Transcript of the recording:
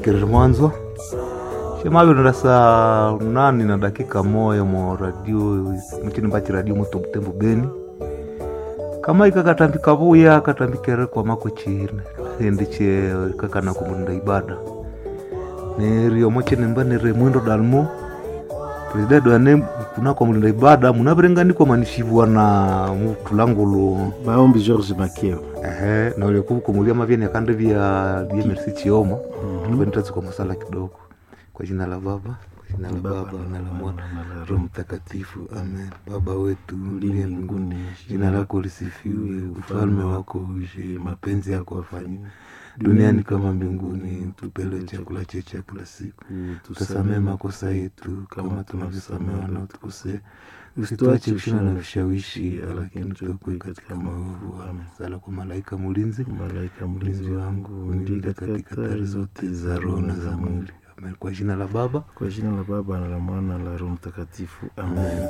tulikirire mwanzo shemavyo saa nani na dakika moya mo radio mchini mbachi radio moto butembo beni kama ikakatambika vuya katambikere kwa mako chine hendiche kakana kumunda ibada nerio mochene mba nere mwindo dalmo presidenti wane kunako mlinda ibada munavirenganikwa manishivwa na mutulangulu maombi george makeo ehe naulekuvukumulia mavyeni akande vya vya merci chioma tuvenitazi kwa masala kidogo kwa jina la baba kwa jina la baba na la mwana roho mtakatifu amen baba wetu uliye mbinguni jina lako lisifiwe ufalme wako uje mapenzi yako afanywe duniani kama mbinguni tupele chakula chetu cha kila siku tusamee makosa yetu kama tunavyosamea wanaotukosea usituache kushina na vishawishi lakini tuokoe katika maovu amen sala kwa malaika mulinzi malaika mlinzi mlinzi wangu ndika katika hatari zote za roho na za mwili amen kwa jina la baba kwa jina la baba na la mwana na la roho mtakatifu amen